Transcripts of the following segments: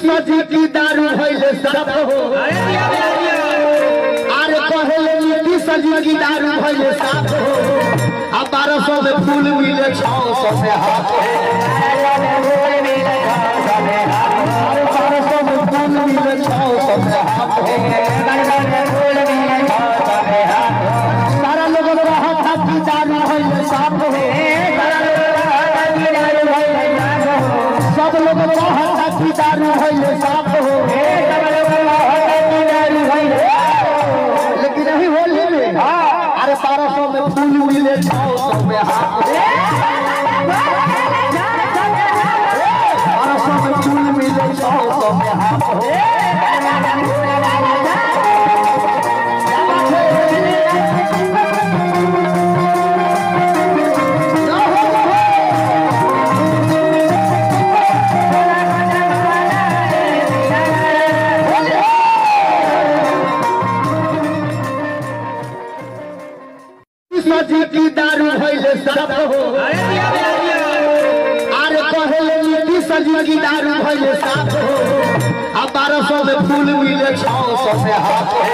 सजी की दारू भइले सब हो अरे पहले नीति सजी की दारू भइले साफ हो अब बारह सौ में फूल मिले छह सौ में हाथ हो अरे बारह सौ में फूल मिले छह सौ में हाथ हो सारा लोग रहा था कि दारू भइले साफ हो सब लोग रहा था कि दारू भइले साफ हो लेकिन नहीं होली में अरे बारह सौ में फूल मिले छह सौ में हाथ बारह सौ में फूल मिले छह सौ में हाथ हो सजी की दारू भइले सब हो अरे पहले नीति सजी की दारू भइले साफ हो अब बारह सौ में फूल मिले छह सौ में हाथ हो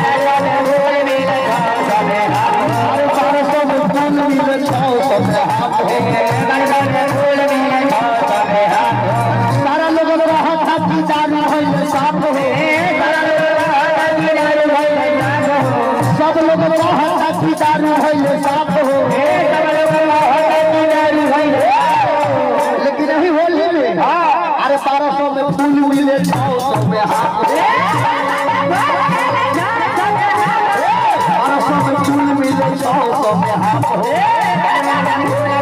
अरे बारह सौ में फूल मिले छह सौ में हाथ हो सारा लोग रहा था कि दारू भइले साफ हो सब लोग रहा था कि दारू भइले साफ हो लेकिन नहीं होली में अरे बारह सौ में फूल मिले छह सौ में हाथ हो बारह सौ में फूल मिले छह सौ में हाथ हो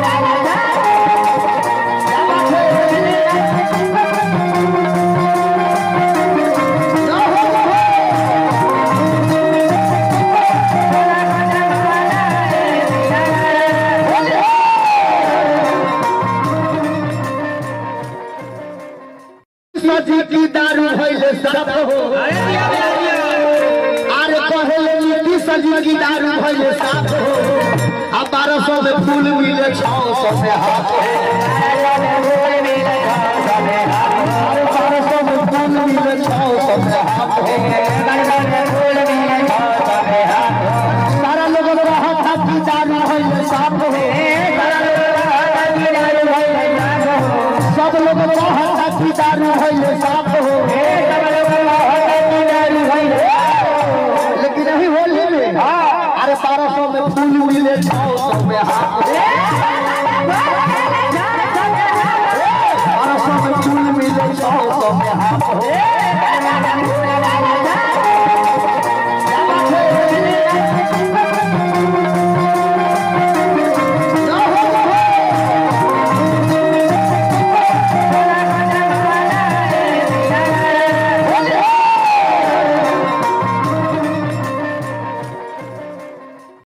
सजी की दारू भइले सब हो अरे पहले नीति सजी की दारू भइले साफ हो अब बारह सौ में फूल मिले छह सौ में हाथ हो अरे बारह सौ में फूल मिले छह सौ में हाथ हो सारा लोग रहा था कि दारू भइले साफ हो सब लोग रहा था कि दारू भइले साफ हो लेकिन नहीं होली में अरे बारह सौ में फूल मिले छह सौ में हाथ हो बारह सौ में फूल मिले छह सौ में हाथ हो